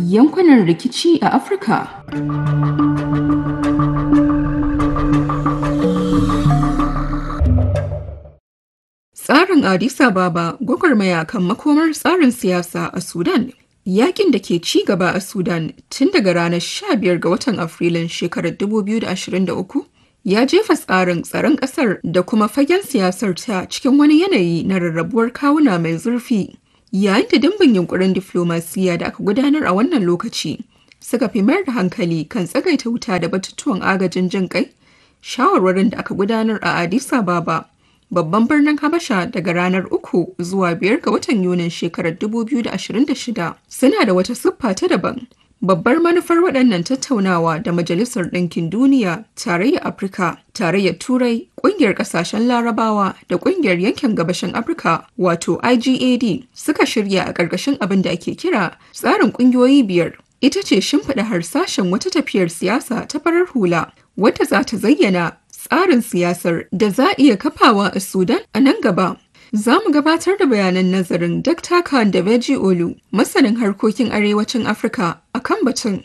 yankunan rikici a Afirka. Tsarin Addis Ababa gwagwarmaya kan makomar tsarin siyasa a Sudan Yakin da ke ci gaba a Sudan tun daga ranar 15 ga watan Afrilun shekarar 2023 ya jefa tsarin tsaron ƙasar da kuma fagen siyasar ta cikin wani yanayi na rarrabuwar kawuna mai zurfi. Yayin da dimbin yunkurin diflomasiya da aka gudanar a wannan lokaci suka fi mayar da hankali kan tsagaita wuta da batutuwan agajin jin kai, shawarwarin da aka gudanar a Addis Ababa babban birnin Habasha daga ranar uku zuwa biyar ga watan Yunin shekarar 2026 suna da wata siffa ta daban. Babbar manufar waɗannan tattaunawa da Majalisar Ɗinkin Duniya, Tarayyar Afirka, Tarayyar Turai, Ƙungiyar Ƙasashen Larabawa da Ƙungiyar Yankin Gabashin Afirka wato IGAD suka shirya a ƙarƙashin abin da ake kira tsarin ƙungiyoyi biyar. Ita ce shimfiɗa harsashen wata tafiyar siyasa ta farar hula wadda za ta zayyana tsarin siyasar da za a iya kafawa a Sudan a nan gaba. Za mu gabatar da bayanan nazarin Dr. Khan da Beji Olu, masanin harkokin arewacin Afirka a kan batun.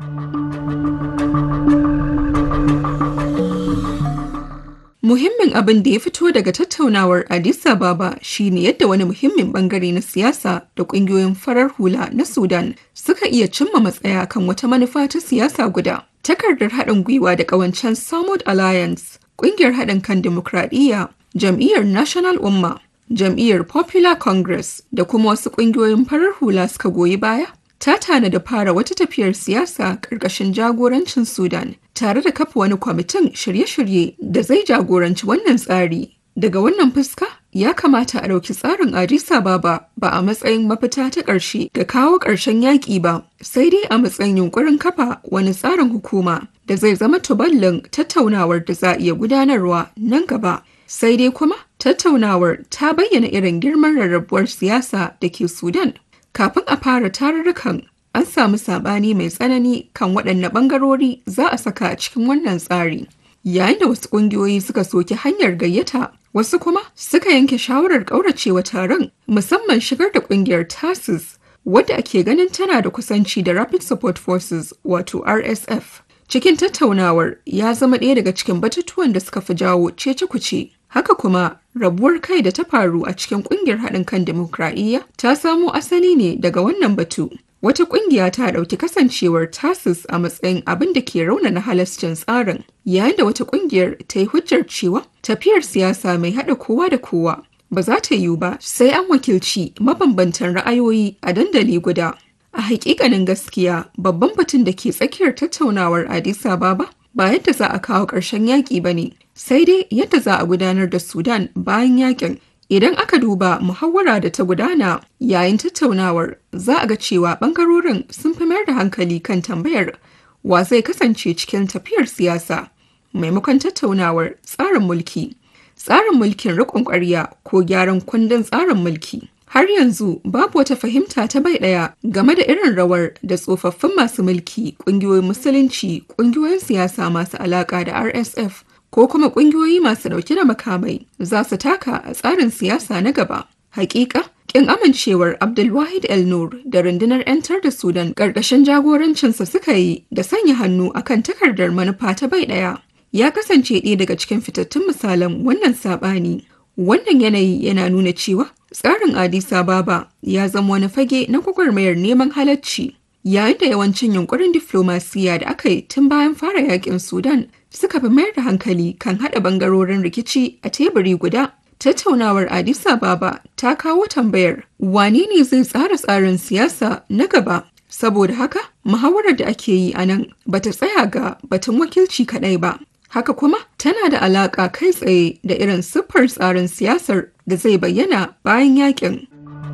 Muhimmin abin da ya fito daga tattaunawar Addis Ababa shine yadda wani muhimmin bangare na siyasa da kungiyoyin farar hula na Sudan suka iya cimma matsaya kan wata manufa ta siyasa guda. Takardar haɗin gwiwa da ƙawancen Samud Alliance, ƙungiyar haɗin kan dimokuraɗiyya, jam'iyyar National Umma, jam'iyyar Popular Congress da kuma wasu ƙungiyoyin farar hula suka goyi baya. Ta tana da fara wata tafiyar siyasa ƙarƙashin jagorancin Sudan tare da kafa wani kwamitin shirye-shirye da zai jagoranci wannan tsari. Daga wannan fuska, ya kamata a ɗauki tsarin Addis Ababa ba a matsayin mafita ta ƙarshe ga kawo ƙarshen yaƙi ba, sai dai a matsayin yunƙurin kafa wani tsarin hukuma da zai zama tuballin tattaunawar da za a iya gudanarwa nan gaba. Sai dai kuma tattaunawar ta bayyana irin girman rarrabuwar siyasa da ke Sudan. Kafin a fara tarurrukan, an samu saɓani mai tsanani kan waɗanne ɓangarori za a saka a cikin wannan tsari. Yayin da wasu ƙungiyoyi suka soki hanyar gayyata Wasu kuma suka yanke shawarar ƙauracewa taron musamman shigar da ƙungiyar TASIS wadda ake ganin tana da kusanci da Rapid Support Forces wato RSF. Cikin tattaunawar ya zama ɗaya daga cikin batutuwan da suka fi jawo cece kuce. Haka kuma rabuwar kai da ta faru a cikin ƙungiyar haɗin kan dimokuraɗiyya ta samo asali ne daga wannan batu. Wata ƙungiya ta ɗauki kasancewar TASIS a matsayin abin da ke raunana halascin tsarin, yayin da wata ƙungiyar ta yi hujjar cewa tafiyar siyasa mai haɗa kowa da kowa ba za ta yiwu ba sai an wakilci mabambantan ra'ayoyi a dandali guda. A hakikanin gaskiya babban batun da ke tsakiyar tattaunawar Addis Ababa ba yadda za a kawo ƙarshen yaƙi ba ne, sai dai yadda za a gudanar da Sudan bayan yaƙin Idan aka duba muhawara da ta gudana yayin tattaunawar za a ga cewa bangarorin sun fi mayar da hankali kan tambayar wa zai kasance cikin tafiyar siyasa maimakon tattaunawar tsarin mulki, tsarin mulkin riƙon ƙwarya ko gyaran kundin tsarin mulki. Har yanzu babu wata fahimta ta bai ɗaya game da irin rawar da tsofaffin masu mulki, ƙungiyoyin musulunci, ƙungiyoyin siyasa masu alaƙa da RSF ko kuma ƙungiyoyi masu ɗauke da makamai za su taka a tsarin siyasa na gaba. Hakika, kin amincewar Abdulwahid El Nur da rundunar 'yantar da Sudan ƙarƙashin jagorancinsa suka yi da sanya hannu akan takardar manufa ta bai ɗaya. Ya kasance ɗaya daga cikin fitattun misalan wannan saɓani. Wannan yanayi yana nuna cewa tsarin Addis Ababa ya zama wani fage na gwagwarmayar neman halacci. Yayin da yawancin yunkurin diflomasiya da aka yi tun bayan fara yakin Sudan suka fi mayar da hankali kan haɗa bangarorin rikici a teburi guda. Tattaunawar Addis Ababa ta kawo tambayar wane ne zai tsara tsarin siyasa na gaba? Saboda haka, muhawarar da ake yi a nan bata tsaya ga batun wakilci kaɗai ba. Haka kuma tana da alaƙa kai tsaye da irin siffar tsarin siyasar da zai bayyana bayan yakin.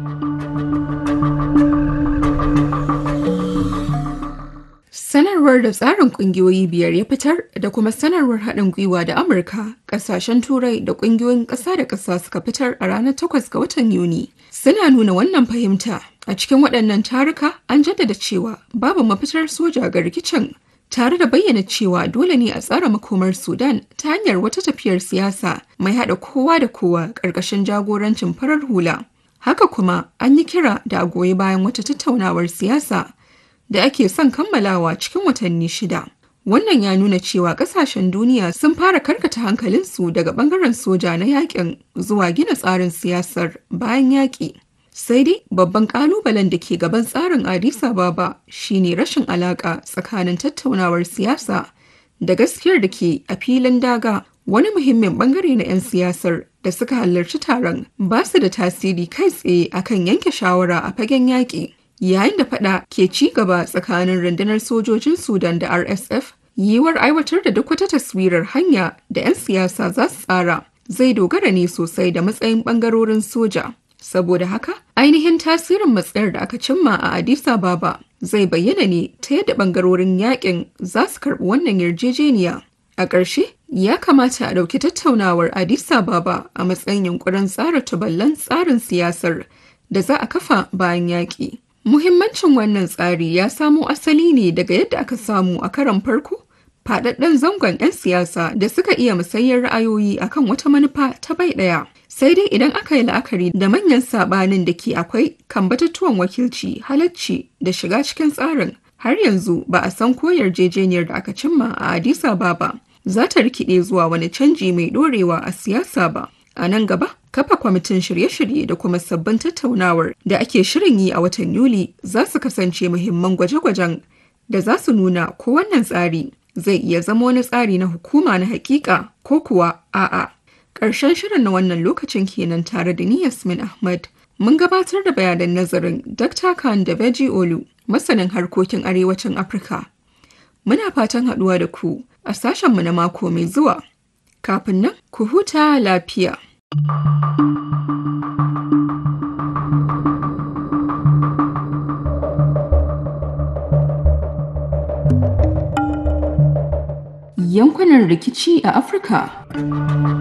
Sanarwar da tsarin kungiyoyi biyar ya fitar da kuma sanarwar haɗin gwiwa da Amurka, ƙasashen Turai da ƙungiyoyin ƙasa da ƙasa suka fitar a ranar 8 ga watan Yuni. Suna nuna wannan fahimta a cikin waɗannan taruka an jaddada cewa babu mafitar soja ga rikicin tare da bayyana cewa dole ne a tsara makomar Sudan ta hanyar wata tafiyar siyasa mai haɗa kowa da kowa ƙarƙashin jagorancin farar hula. Haka kuma an yi kira da a goyi bayan wata tattaunawar siyasa da ake son kammalawa cikin watanni shida. Wannan ya nuna cewa kasashen duniya sun fara karkata hankalinsu daga bangaren soja na yakin zuwa gina tsarin siyasar bayan yaƙi. Sai dai babban kalubalen da ke gaban tsarin Addis Ababa shine rashin alaƙa tsakanin tattaunawar siyasa da gaskiyar da ke a filin daga wani muhimmin bangare na 'yan siyasar da suka halarci taron ba su da tasiri kai tsaye akan yanke shawara a fagen yaƙi. Yayin da fada ke ci gaba tsakanin rundunar sojojin Sudan da RSF, yiwuwar aiwatar da duk wata taswirar hanya da 'yan siyasa za su tsara zai dogara ne sosai da matsayin bangarorin soja. Saboda haka, ainihin tasirin matsayar da aka cimma a Addis Ababa zai bayyana ne ta yadda bangarorin yakin za su karɓi wannan yarjejeniya. A ƙarshe, ya kamata a ɗauki tattaunawar Addis Ababa a matsayin yunkurin tsara tuballan tsarin siyasar da za a kafa bayan yaƙi. Muhimmancin wannan tsari ya samo asali ne daga yadda aka samu a karon farko faɗaɗɗen zangon 'yan siyasa da suka iya musayyar ra'ayoyi akan wata manufa ta bai ɗaya. Sai dai idan aka yi la'akari da manyan saɓanin da ke akwai kan batutuwan wakilci, halacci da shiga cikin tsarin har yanzu ba a san ko yarjejeniyar da aka cimma a Addis Ababa za ta rikide zuwa wani canji mai ɗorewa a siyasa ba. A nan gaba, kafa kwamitin shirye-shirye da kuma sabbin tattaunawar da ake shirin yi a watan Yuli za su kasance muhimman gwaje-gwajen da za su nuna ko wannan tsari zai iya zama wani tsari na hukuma na hakika ko kuwa a'a. Ƙarshen shirin na wannan lokacin kenan tare da ni Yasmin Ahmad. Mun gabatar da bayanan nazarin Dr. Khan da Beji Olu, masanin harkokin arewacin Afirka. Muna fatan haɗuwa da ku a sashenmu na mako mai zuwa. Kafin nan, ku huta lafiya. Yankunan rikici a Afirka.